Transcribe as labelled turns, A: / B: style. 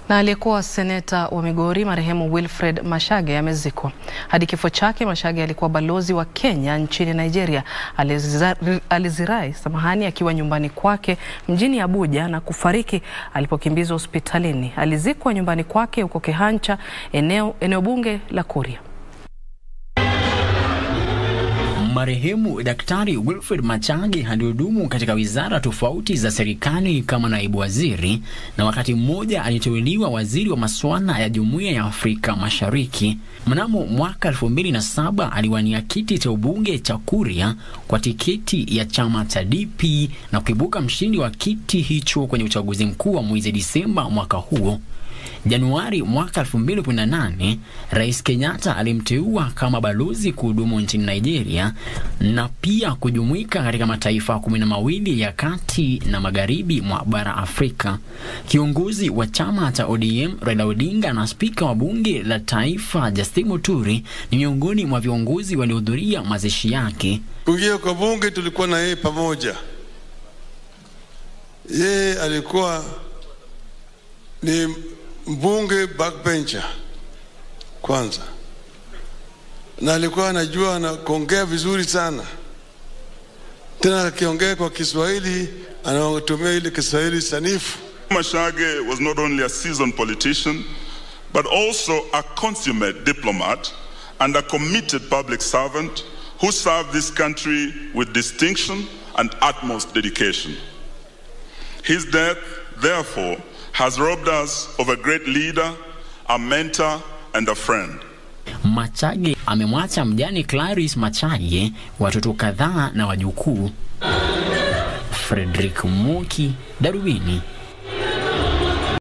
A: Na aliyekuwa seneta wa Migori marehemu Wilfred Machage amezikwa. Hadi kifo chake, Machage alikuwa balozi wa Kenya nchini Nigeria. Alizirai, alizirai samahani akiwa nyumbani kwake mjini Abuja na kufariki alipokimbizwa hospitalini. Alizikwa nyumbani kwake huko Kehancha, eneo, eneo bunge la Kuria.
B: Marehemu Daktari Wilfred Machage alihudumu katika wizara tofauti za serikali kama naibu waziri na wakati mmoja aliteuliwa waziri wa masuala ya Jumuiya ya Afrika Mashariki. Mnamo mwaka 2007 aliwania kiti cha ubunge cha Kuria kwa tiketi ya chama cha DP na kuibuka mshindi wa kiti hicho kwenye uchaguzi mkuu wa mwezi Disemba mwaka huo. Januari mwaka 2018 Rais Kenyatta alimteua kama balozi kuhudumu nchini Nigeria na pia kujumuika katika mataifa kumi na mawili ya kati na magharibi mwa bara Afrika. Kiongozi wa chama cha ODM Raila Odinga na spika wa bunge la taifa Justin Muturi ni miongoni mwa viongozi waliohudhuria mazishi yake.
C: Kuingia kwa bunge tulikuwa na yeye pamoja. Yeye alikuwa ni mbunge backbencher kwanza, na alikuwa anajua na kuongea vizuri sana, tena akiongea kwa Kiswahili anatumia ile Kiswahili sanifu.
D: Machage was not only a seasoned politician but also a consummate diplomat and a committed public servant who served this country with distinction and utmost dedication. His death, therefore, has robbed us of a great leader, a mentor, and a friend.
B: Machage amemwacha mjane Clarice Machage, watoto kadhaa na wajukuu. Frederick Moki, Darubini.